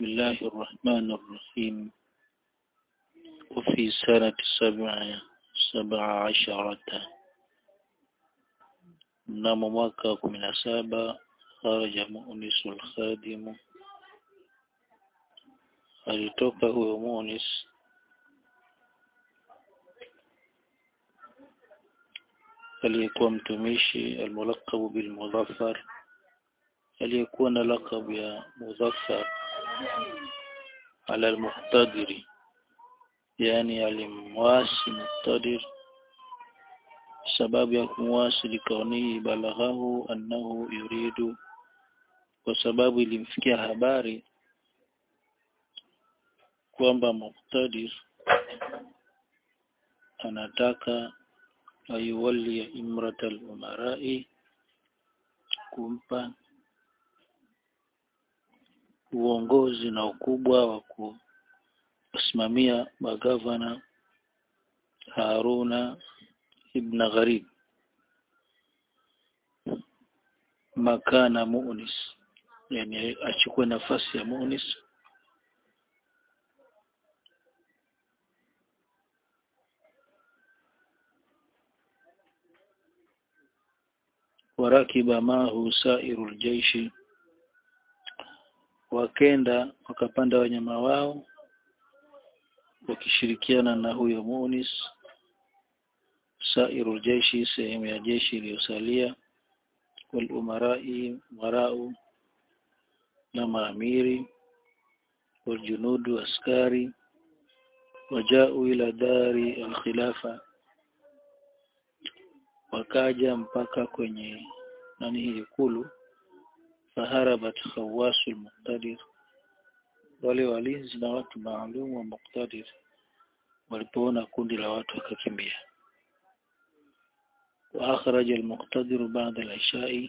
الله الرحمن الرحيم وفي سنة سبع سبع عشرة mnamo mwaka wa kumi na saba kharaja Munis al-Khadim, alitoka huyo Munis aliyekuwa mtumishi almulaqabu bilmudhaffar, aliyekuwa na lakabu ya Mudhaffar ala almuqtadiri, yani alimwasi Muqtadir sababu ya kumwasi likaunihi balaghahu annahu yuridu, kwa sababu ilimfikia habari kwamba Muqtadir anataka ayuwali ya imrata al-umarai, kumpa uongozi na ukubwa wa kusimamia magavana Haruna ibn Gharib makana Munis, yani achukue nafasi ya Munis warakiba mahu sairul jaishi, wakenda wakapanda wanyama wao wakishirikiana na huyo Munis sairu jeshi, sehemu ya jeshi iliyosalia, wal umarai marau na maamiri, wal junudu askari, wajau ila dari alkhilafa, wakaja mpaka kwenye nani hii ikulu, faharabat khawasu almuqtadir, wale walinzi na watu maalum wa Muqtadir walipoona kundi la watu wakakimbia. وأخرج المقتدر بعد العشاء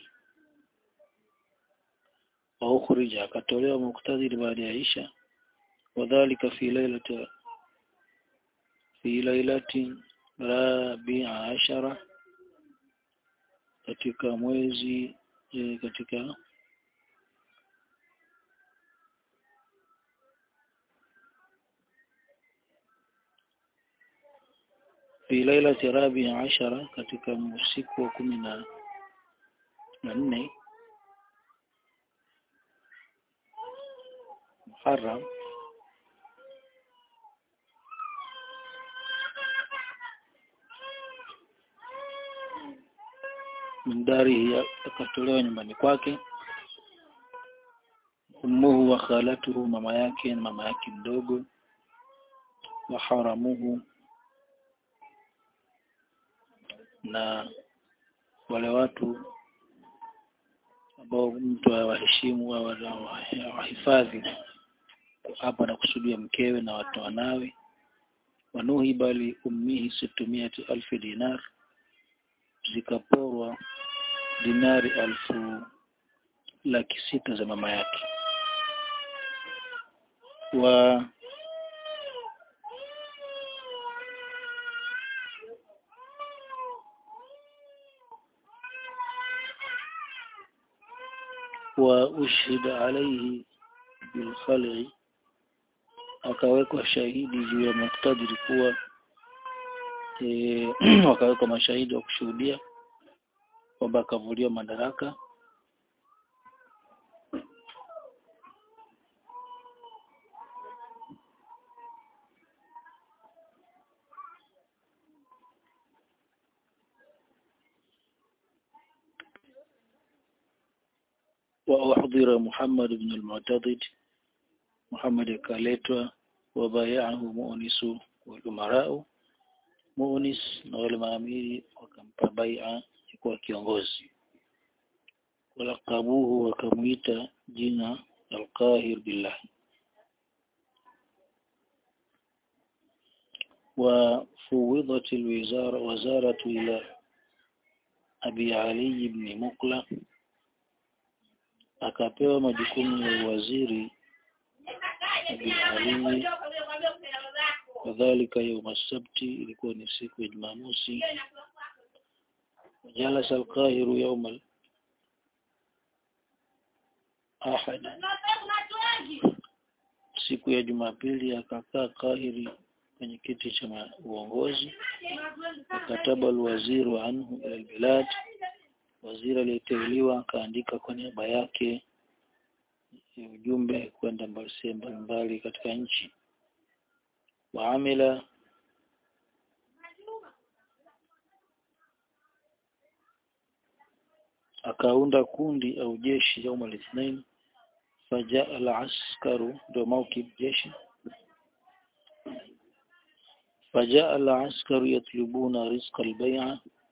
وأخرج akatolewa مقتدر بعد العشاء وذلك في ليلة في ليلة رابع عشرة katika mwezi katika fi lailati rabia ashara, katika usiku wa kumi na nne Muharram min darihi, akatolewa nyumbani kwake. Ummuhu wa khalatuhu, mama yake na mama yake mdogo, wa haramuhu na wale watu ambao mtu awaheshimu au awahifadhi hapa na kusudia mkewe na watu wanawe. Wanuhi bali ummihi sittumiati alfi dinar, zikaporwa dinari alfu laki sita za mama yake wa wa ushhida alaihi bilkhal'i, akawekwa shahidi juu ya Muqtadir kuwa e, wakawekwa mashahidi wa kushuhudia kwamba akavuliwa madaraka وأحضر محمد بن المعتضد محمد akaletwa wabayahu muunisu walumarau munis na wale maamiri wakampa baia kuwa kiongozi walakabuhu wakamwita jina alqahir billah وفوضت الوزارة وزارة إلى أبي علي بن مقلة akapewa majukumu ya uwaziri Abi Ali kadhalika yauma sabti ilikuwa ni siku ya Jumamosi jalasa alqahiru yauma ahad siku ya Jumapili akakaa Kahiri kwenye kiti cha uongozi akataba alwaziru anhu ila albilad waziri aliyeteuliwa akaandika kwa niaba yake ujumbe kwenda sehemu mbalimbali katika nchi waamila akaunda kundi au jeshi yaum al-ithnain fajaa al-askaru ndio maukib jeshi fajaa al-askaru yatlubuna rizqa al-bay'a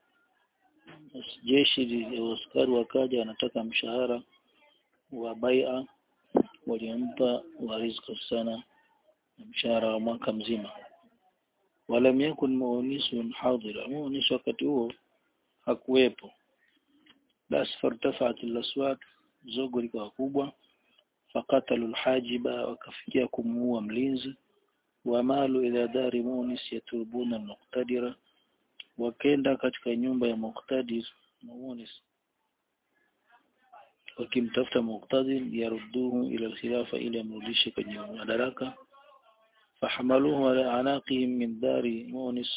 jeshi la askari wakaja wanataka mshahara wa bai'a walimpa wa rizqa sana mshahara wa mwaka mzima walam yakun muunisun hadira muunisu wakati huo hakuwepo basi fartafat al-aswat zogo likawa kubwa fakatalu al-hajiba wakafikia kumuua mlinzi wamalu ila dari munis yatubuna al-muqtadira wakenda katika nyumba ya muqtadir munis wakimtafuta muqtadir yarudduhu ila al-khilafa ili amrudishe kwenye madaraka fahamaluhu ala anaqihim min dari munis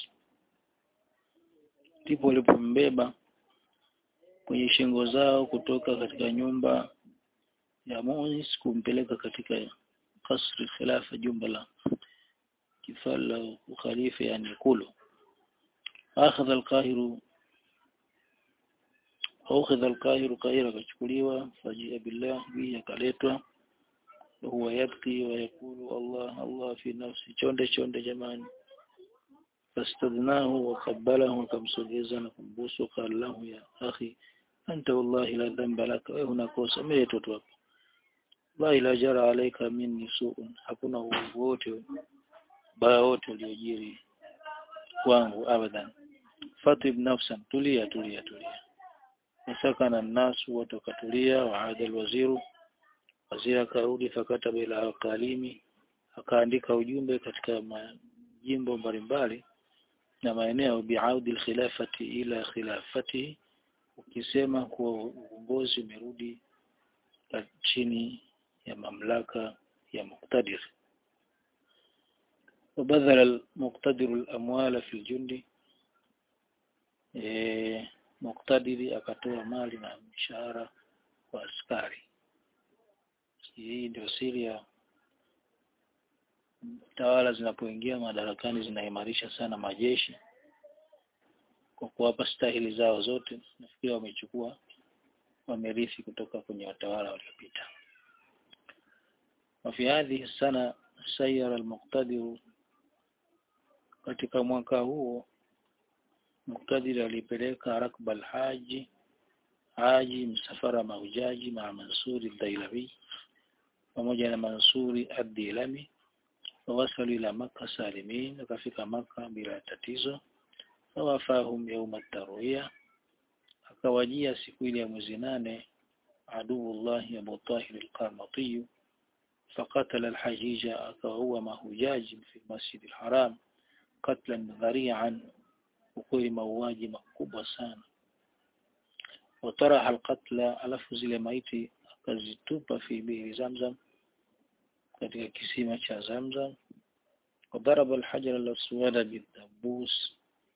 ndipo walipombeba kwenye shingo zao kutoka katika nyumba ya Munis kumpeleka katika kasri khilafa jumba la kifala ukhalifa yani kulu akhadha al-qahiru akhadha al-qahiru kahira kachukuliwa fajia billah bi akaletwa huwa yabki wa yakulu Allah Allah fi nafsi chonde chonde jamani fastadnahu wa qabbalahu akamsogeza na kumbusu qala lahu ya akhi anta wallahi la dhanba laka wewe unakosa mimi mtoto wako la ila jara alayka minni su'un hakuna uovu wote baya wote uliojiri kwangu abadan fatib nafsan tulia tulia tulia nasakana nasu watu wakatulia waada alwaziru waziri akarudi fakataba ila alqalimi akaandika ujumbe katika majimbo mbalimbali na maeneo biaudi alkhilafati ila khilafati ukisema kuwa uongozi umerudi chini ya mamlaka ya muqtadir وبذل المقتدر الأموال في الجند muqtadiri akatoa mali na mshahara wa askari hii ndio siri ya tawala zinapoingia madarakani zinaimarisha sana majeshi kwa kuwapa stahili zao zote nafikiri wamechukua wamerithi kutoka kwenye watawala waliopita وفي هذه السنة سير المقتدر katika mwaka huo Muqtadir alipeleka rakba alhaji haji msafara mahujaji ma Mansuri Dailawi pamoja na Mansuri ad-Dilami wawasalu ila Makka salimin akafika Makka bila tatizo fawafahum yauma tarwiya akawajia siku ile ya mwezi nane aduullah Abu Tahir al-Qarmati فقتل الحجيج أكوهو مهجاج في المسجد الحرام قتلا ذريعا وكل مواجي مكوبة سانا وطرح القتل ألف زل ميتي akazitupa fi bihi zamzam katika kisima cha zamzam وضرب الحجر الأسود بالدبوس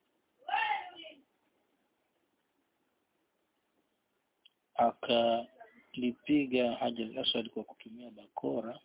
akalipiga hajar al-aswad kwa kutumia bakora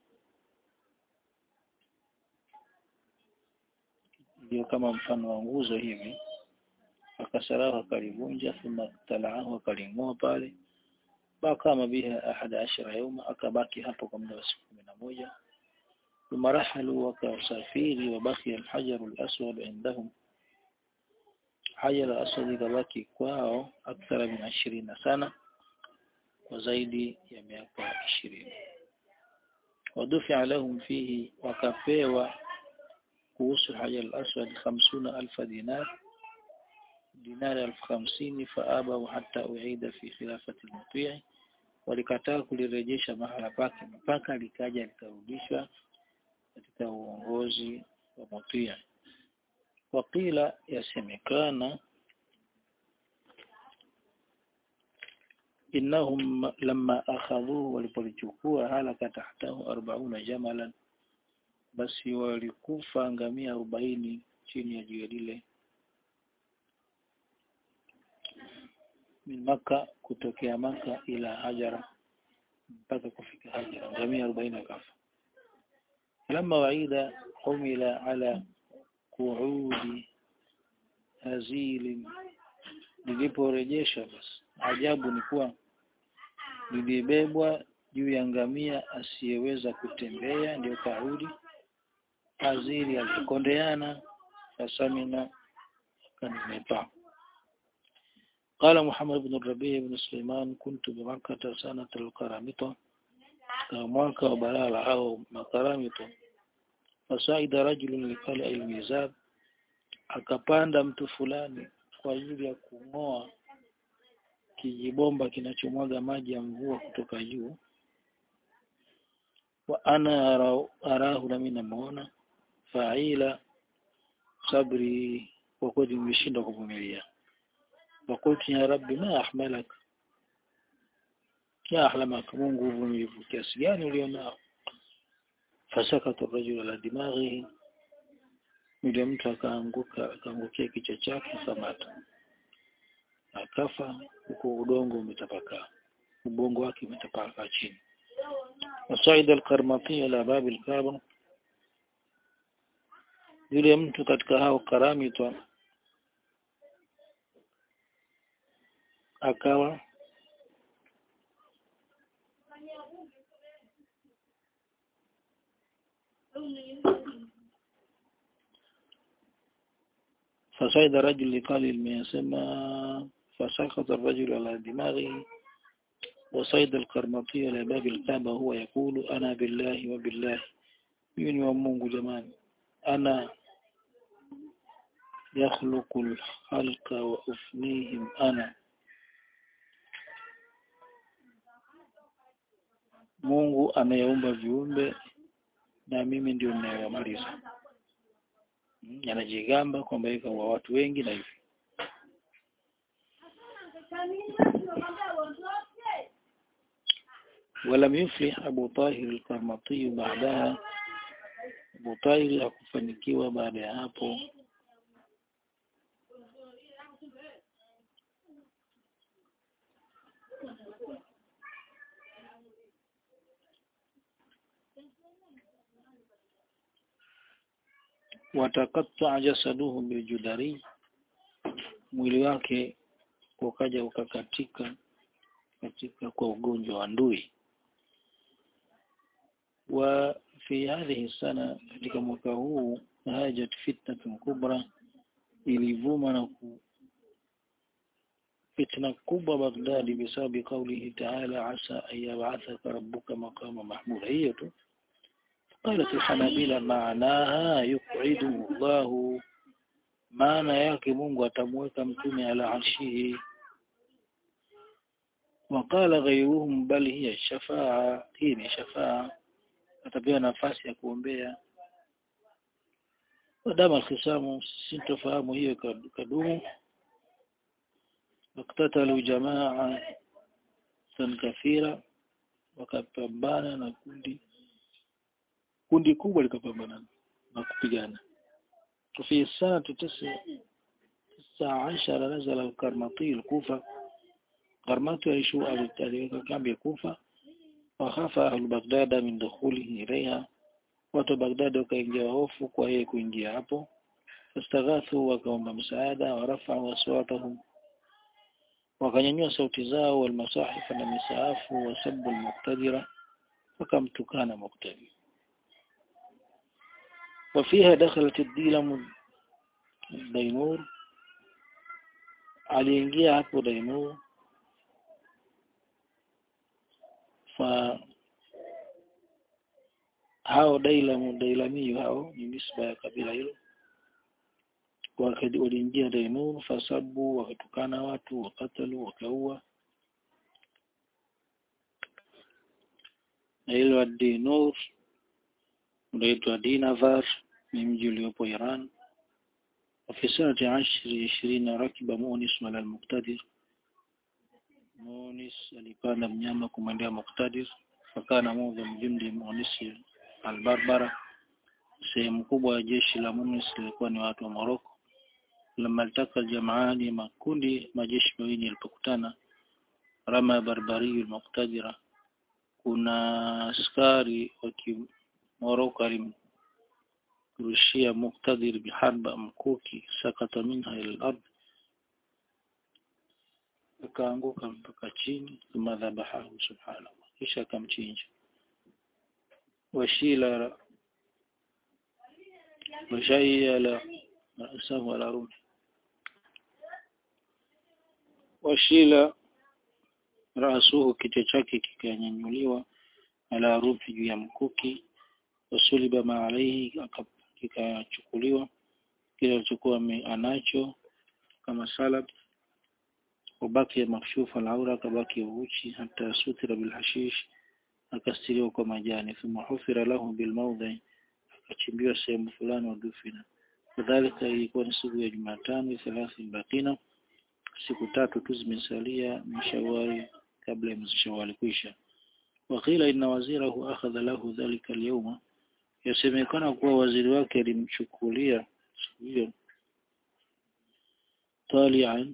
ndio kama mfano wa nguzo hivi akasarahu akalivunja thumma talaahu akaling'oa pale bakama biha ahada ashara yauma akabaki hapo kwa muda wa siku kumi na moja ثم رحلوا وكسافير وبقي الحجر الأسود عندهم حجر الأسود كبaki kwao أكثر من عشرين سنة وزيد ya miaka 20 ودفع لهم فيه wakapewa kuhusu hajar al-aswad 50000 dinar dinari elfu hamsini faaba hata uida fi khilafati al-mutii walikataa kulirejesha mahala pake mpaka likaja likarudishwa katika uongozi wa mutii wakila yasemekana innahum lamma akhadhuhu walipolichukua halaka tahtahu 40 jamalan basi walikufa ngamia arobaini chini ya jiwe lile min Maka kutokea Maka ila Hajara mpaka kufika Hajara ngamia arobaini wakafa لما وعيد حمل على قعود هزيل liliporejesha basi ajabu ni kuwa lilibebwa juu ya ngamia asiyeweza kutembea ndio kaudi azili alikondeana fasamina kanimepa قال محمد بن الربيع بن سليمان كنت بمكة سنة القرامطة mwaka wa balala au makaramito fasaida rajulun likali almizab akapanda mtu fulani kwa ajili ya kung'oa kijibomba kinachomwaga maji ya mvua kutoka juu wa ana arahu, arahu nami namuona faila sabri kwa kweli nimeshindwa kuvumilia wakultu ya rabbi ma ahmalak ya ahlamaka Mungu uvumilivu kiasi gani ulionao fasakata rajul ala dimaghihi yule mtu akaanguka akaangukia kichwa chake akamata akafa huko udongo umetapakaa ubongo wake umetapakaa chini wasaida alkarmati ala babi alkaaba yule mtu katika hao karamitwa akawa فصعد رجل قال الميسمى فسقط الرجل على دماغه وصيد القرمطي على باب الكعبة هو يقول أنا بالله وبالله يوني ومونغ جمان أنا يخلق الخلق وأفنيهم أنا Mungu ameumba viumbe na mimi ndio ninayewamaliza. Anajigamba kwamba yuko wa watu wengi na hivi. ولم يفلح أبو طاهر القرمطي بعدها Abu Tahir hakufanikiwa baada ya hapo watakatta jasaduhu biljudari mwili wake ukaja ukakatika katika kwa ugonjwa wa ndui wa fi hadhihi sana katika mwaka huu hajat fitnatun kubra ilivuma na ku fitna kubwa Baghdadi bisababi qawlihi ta'ala asa an yab'athaka rabbuka maqama mahmuda hiyo tu قالت الحنابلة معناها يقعده الله maana yake Mungu atamweka mtume ala arshihi وقال غيرهم بل هي الشفاعة hii ni shafaa atapewa nafasi ya kuombea wadama alkhisamu sintofahamu hiyo kadumu waktatalu jamaa san kathira wakapambana na kundi kundi kubwa likapambana na kupigana في السنة تسع تسع عشر نزل الكرمطي الكوفة كرمطي يشوء aliweka kambi ya Kufa wakhafa ahlu Baghdad min dukhulihi ilaiha watu Baghdad wakaingia hofu kwa yeye kuingia hapo fastaghathu wakaomba msaada warafa'u aswatahum wakanyanyua sauti zao walmasahifa na misaafu wasabbu almuqtadira wakamtukana muqtadir وفيها دخلت الديلم الدينور aliingia hapo Dainur fa hao Dailamu Dailamiyu hao ni nisba ya kabila hilo waliingia Dainur fasabu wakatukana watu wakatalu wakaua na hilo Dainur unaitwa Dinavar ni mji uliopo Iran وفي سنة عشر عشرين ركب مونس على المقتدر مونس alipanda mnyama kumwendea Muqtadir fakana mudha mjumdi Munis albarbara sehemu kubwa ya jeshi la Munis lilikuwa ni watu wa Morocco lama altaka aljamaani makundi majeshi mawili yalipokutana rama barbari almuqtadira kuna askari wa Morocco alimrushia muqtadir biharba mkuki sakata minha ila al-ard akaanguka mpaka chini thumma dhabahahu subhanallah kisha akamchinja washila washayala rasahu ala rumhi washila rasuhu kichwa chake kikanyanyuliwa ala rumhi juu ya mkuki wasuliba ma alaihi kikachukuliwa kile alichokuwa anacho kama salab وبقي مكشوف العورة كبقي وجهي حتى ستر بالحشيش akastiriwa kwa majani thumma hufira lahu bilmawdhi akachimbiwa sehemu fulani wadufina kadhalika ilikuwa ni siku ya Jumatano thelathi bakina siku tatu tu zimesalia mshawari kabla ya mwezi Shawwal kuisha wakila inna wazirahu akhadha lahu dhalika alyawma yasemekana kuwa waziri wake alimchukulia siku hiyo talian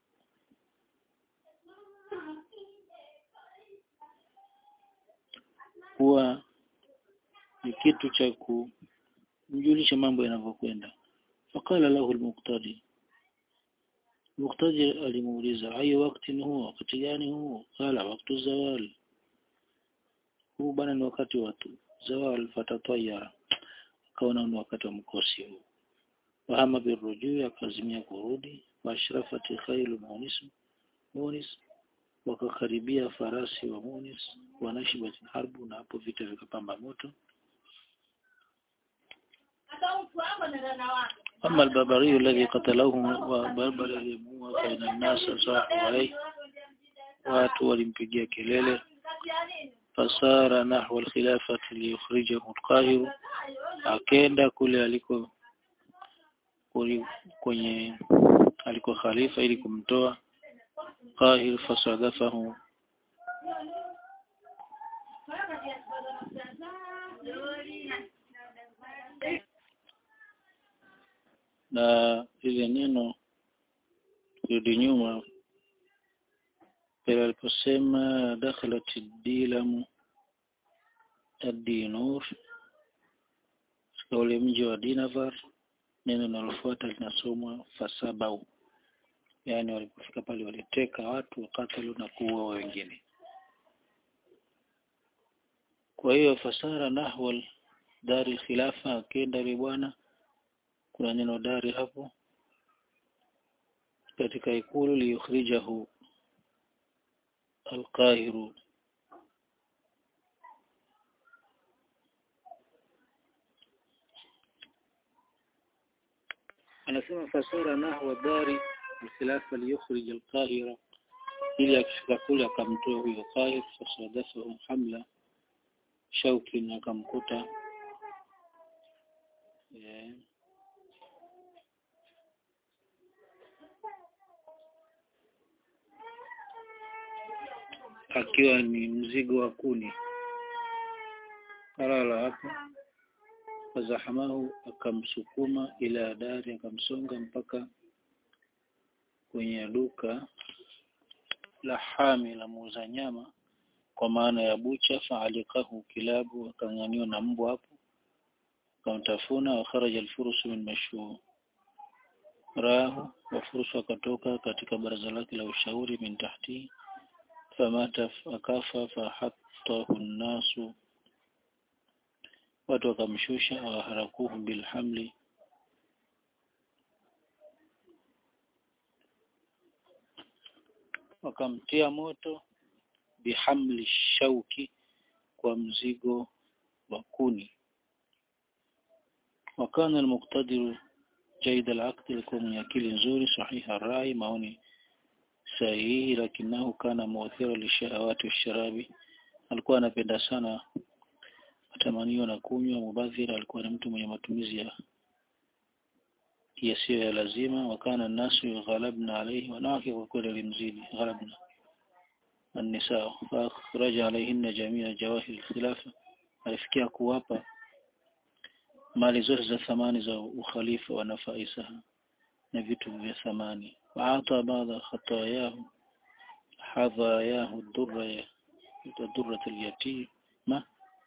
kuwa ni kitu cha kumjulisha mambo yanavyokwenda fakala lahu almuqtadi muqtadi alimuuliza ayu wakati huo wakati gani huo kala wakati zawal huu bana ni wakati wa zawal fatatayara akaona ni wakati wa mkosi huu wahama birujui akazimia kurudi washrafati khailu munis munis wakakaribia farasi wa Munis wanashibat harbu na hapo vita vikapamba moto أما البربري الذي قتله وبربر aliyemuua faina nasa sahu alayhi watu walimpigia kelele fasara nahwa alkhilafati liyukhrijahu alqahir akenda kule aliko kwenye aliko khalifa ili kumtoa قاهر فصادفه na ile neno rudi nyuma pale aliposema dakhalat dilamu ad-dinur katika ule mji wa Dinavar neno linalofuata linasomwa fasabau yani walipofika pale waliteka watu wakatalu na kuua wengine kwa hiyo fasara nahwal dari khilafa akenda yule bwana kuna neno dari hapo katika ikulu liyukhrijahu alqahiru anasema fasara nahwa dari الخلافة ليخرج القاهرة ili akifika kule akamtoa huyo Qahir fasadafahu hamla shauki na akamkuta yeah. akiwa ni mzigo wa kuni kalala hapo fazahamahu akamsukuma ila dari akamsonga mpaka kwenye duka la hami la muuza nyama kwa maana ya bucha faalikahu kilabu akang'aniwa na mbwa hapo akamtafuna wa kharaja alfurusu min mashuu rahu wafurusu akatoka katika baraza lake la ushauri min tahti famata akafa fahattahu nnasu watu wakamshusha waharakuhu bilhamli wakamtia moto bihamli shauki kwa mzigo wa kuni wakana almuqtadiru jaid alaqd alikuwa mwenye akili nzuri sahiha rai maoni sahihi lakinahu kana muathira lishahawati washarabi alikuwa anapenda sana matamanio na kunywa mubadhira alikuwa ni mtu mwenye matumizi ya yasiyo ya lazima wakana nasu ghalabna alayhi wanawake kwa kweli walimzidi ghalabna النساء فأخرج عليهن جميع جواهر الخلافة alifikia kuwapa mali zote za thamani za ukhalifa wa nafaisaha na vitu vya thamani waata baadha khatayahu hadhayahu durra ya durra al-yatima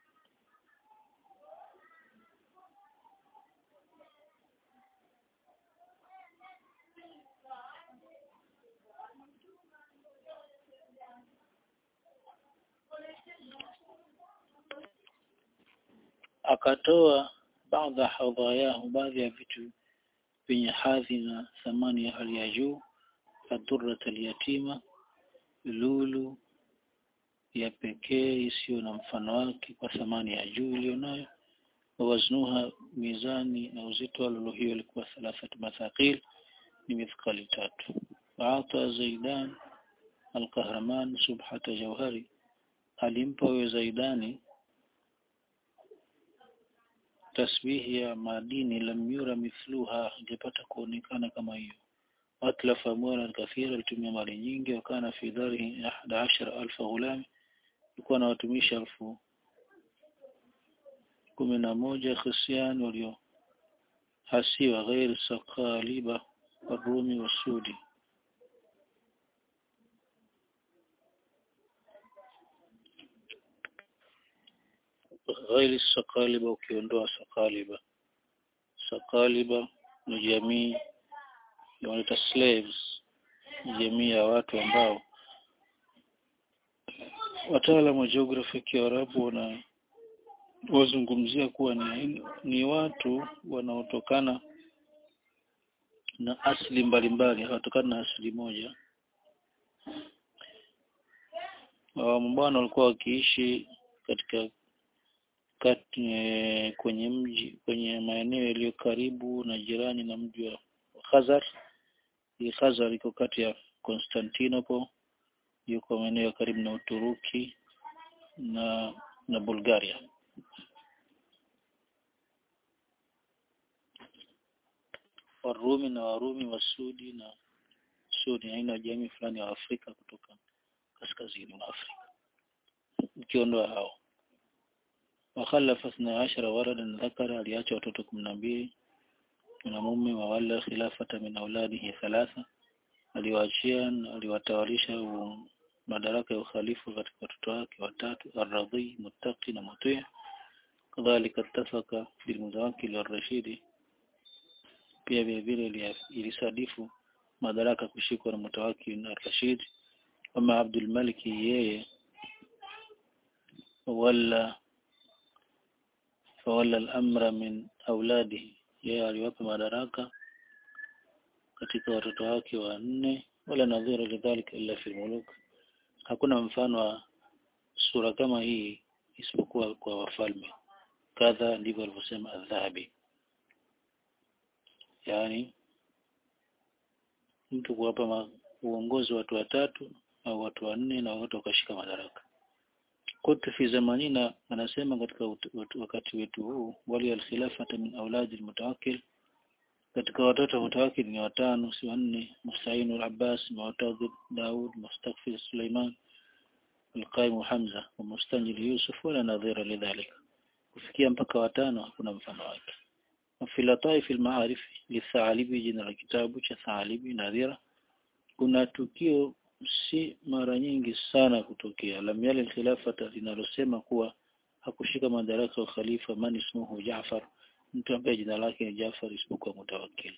akatoa baadha hadhayahu baadhi ya vitu vyenye hadhi na thamani ya hali ya juu adurrat alyatima lulu ya pekee isiyo na mfano wake kwa thamani ya juu iliyonayo waznuha mizani na uzito wa lulu hiyo ilikuwa thalathatu mathaqil ni mithqali tatu waata zaidan alqahraman subhata jawhari alimpa huyo zaidani tasbihi ya madini lam yura mithluha ingepata kuonekana kama hiyo atlafa amwala kathira alitumia mali nyingi wakana fi dharihi ahada ashara alfa ghulam ilikuwa na watumishi elfu kumi na moja khisian walio hasiwa ghairi sakaliba warumi wasudi ghairi sakaliba ukiondoa sakaliba sakaliba ni jamii wanaita slaves jamii ya watu ambao wataalamu wa geography ya Kiarabu wana wazungumzia kuwa ni, ni watu wanaotokana na asili mbalimbali hawatokana na asili moja wambwana walikuwa wakiishi katika kati, e, kwenye mji kwenye maeneo yaliyo karibu na jirani na mji wa Khazar hii Khazar iko kati ya Constantinople yuko maeneo ya karibu na Uturuki na na Bulgaria Warumi na Warumi wa Sudi na Sudi aina ya jamii fulani wa Afrika kutoka kaskazini mwa Afrika ukiondoa hao wakhalafa 12 waradan dhakara aliacha watoto 12 mwanamume wa wala khilafata min auladihi thalatha aliwaachia aliwatawalisha madaraka ya ukhalifu katika watoto wake watatu ar-radhi muttaqi na mutii kadhalika ittafaka bilmutawakkil ar-rashidi pia vile vile ilisadifu madaraka kushikwa na mutawakkil ar-rashid kama Abdul Malik yeye wala fawala al-amra min auladihi yeye aliwapa madaraka katika watoto wake wanne wala nadhira lidhalika illa fi muluk hakuna mfano wa sura kama hii isipokuwa kwa wafalme kadha ndivyo alivyosema adhabi yani mtu kuwapa uongozi watu watatu au watu wanne na wote wakashika madaraka kutu fi zamanina anasema katika wakati wetu huu wali alkhilafata min auladi almutawakkil katika watoto mutawakkil ni watano si wanne Musain al-Abbas Mu'tadid Daud Mustaqfil Suleiman Al-Qaim Hamza wa Mustanjil Yusuf wala nadhira lidhalika kufikia mpaka watano hakuna mfano wake fi lataif al-ma'arif li jina la kitabu cha Thalibi nadhira kuna tukio si mara nyingi sana kutokea lam yali khilafata linalosema kuwa hakushika madaraka wa khalifa man ismuhu Jaafar mtu ambaye jina lake ni Jaafar isipokuwa mutawakkil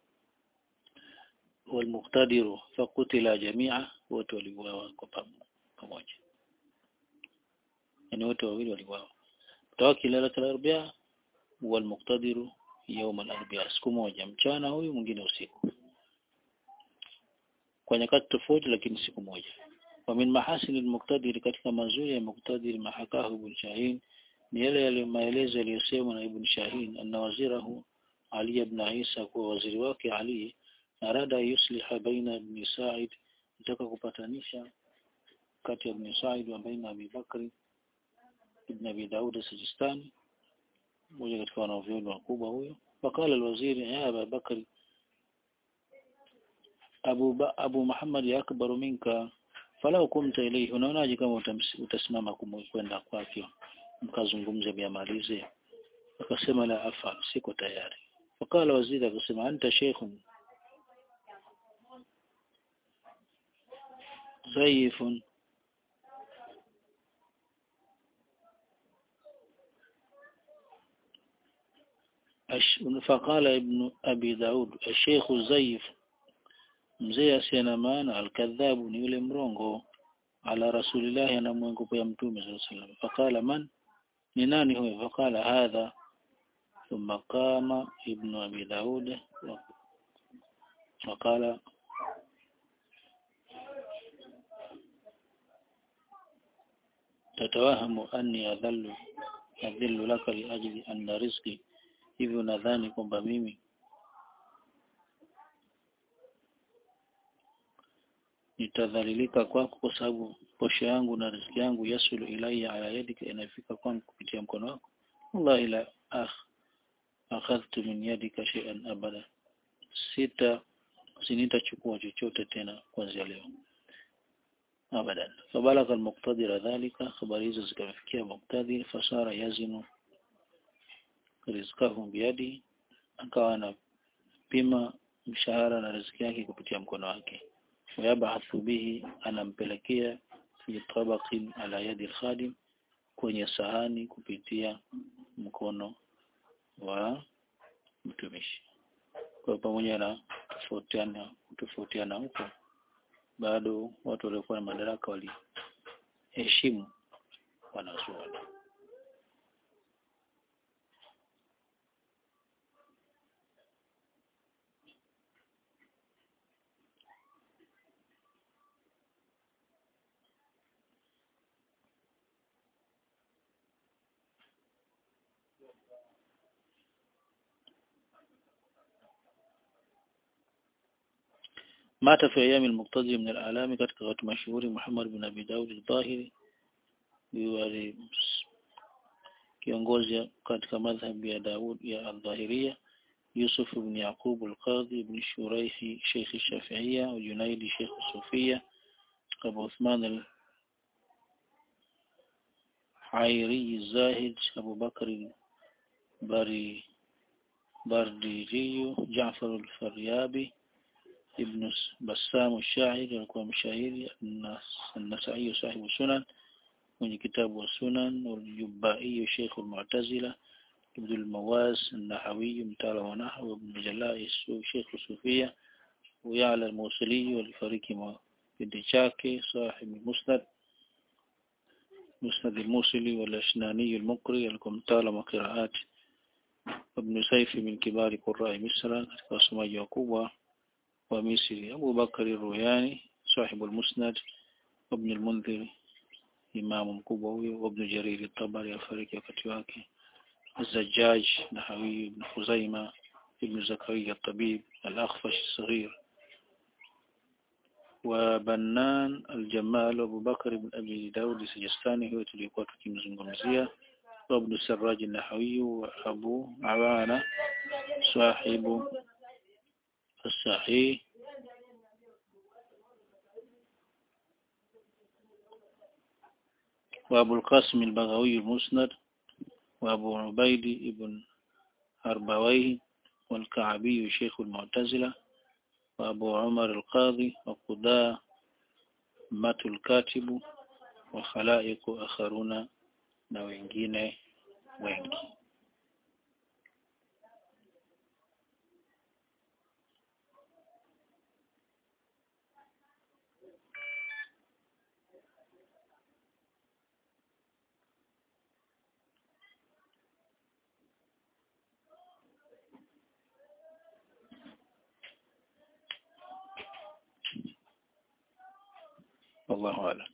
والمقتدر فقتل جميعا wote waliuawa kwa pamoja yani wote wawili waliuawa mutawakkil lailat al-arbi'a والمقتدر يوم الاربعاء siku moja mchana huyu mwingine usiku kwa nyakati tofauti lakini siku moja wa min mahasin al-muqtadir katika mazuri ya muqtadir mahakahu ibn Shahin ni yale yale maelezo yaliyosemwa na ibn Shahin anna wazirahu Ali ibn Isa kuwa waziri wake Ali arada yusliha baina ibn Sa'id nataka kupatanisha kati ya ibn Sa'id wa baina Abi Bakri ibn Abi Daud Sijistani mmoja katika wanavyoni wakubwa huyo wakala alwaziri ya Abu Bakri Abu, ba, Abu Muhammad ya akbaru minka falau kumta ilayhi unaonaje kama utasimama kwenda kwake mkazungumze biamalize akasema la afal siko tayari fakala waziri akasema anta sheikhun zayifun فقال ابن أبي داود الشيخ زيف mzee asiye na maana alkadhabu ni yule mrongo ala rasulillahi anamwengopea mtume sallallahu alaihi wasallam faqala man ni nani huyo faqala hadha thumma qama ibnu abi daud faqala tatawahamu anni adhallu adhillu laka liajli anna rizqi hivyo nadhani kwamba mimi nitadhalilika kwako kwa sababu posho yangu na riziki yangu yasulu ilayya ala yadika inafika kwangu kupitia mkono wako wallahi la akh akhadhtu min yadika shay'an abada sita sinitachukua chochote tena kuanzia leo abadan fabalagha almuqtadir dhalika habari hizo zikamfikia muqtadir fasara yazinu rizqahu biyadi akawa anapima mshahara na riziki yake kupitia mkono wake wayabathu bihi anampelekea fi tabaqin ala yadi alkhadim kwenye sahani kupitia mkono wa mtumishi kwa pamoja na tofautiana tofautiana huko bado watu waliokuwa na madaraka waliheshimu wanazuoni مات في أيام المقتدي من الأعلام katika watu mashuhuri Muhammad bin Abi Daud al-Dhahiri yule kiongozi katika madhhabi ya Daud ya al-Dhahiriya Yusuf ibn Yaqub al-Qadhi ibn Shuraihi Sheikh al-Shafi'iyya wa Junaidi Sheikh al-Sufiyya Abu Uthman al-Hayri al-Zahid Abu Bakr al-Bari Bardiri Ja'far al-Faryabi ابن بسام الشاعر alikuwa mshairi النسائي صاحب السنن mwenye kitabu wa sunan والجبائي شيخ المعتزلة ابن المواز النحوي متعلم ونحو ابن جلاء شيخ الصوفية ويعلى الموصلي والفريق بنت شاكي صاحب المسند مسند الموصلي والأشناني المقري alikuwa mtaalamu wa qiraat ابن سيف من كبار قراء مصر katika wasomaji wakubwa ومصري أبو بكر الروياني صاحب المسند وابن المنذر إمام مكبوي وابن جرير الطبري الفريق وكتواكي الزجاج نحوي ابن خزيمة ابن زكريا الطبيب الأخفش الصغير وبنان الجمال وابو بكر بن أبي داود السجستاني هو تليقوات كيم زنغمزية وابن السراج النحوي وأبو عوانة صاحب الصحيح وأبو القاسم البغوي المسند وأبو عبيد ابن أربويه والكعبي شيخ المعتزلة وأبو عمر القاضي وقداء مات الكاتب وخلائق آخرون na wengine wengi والله أعلم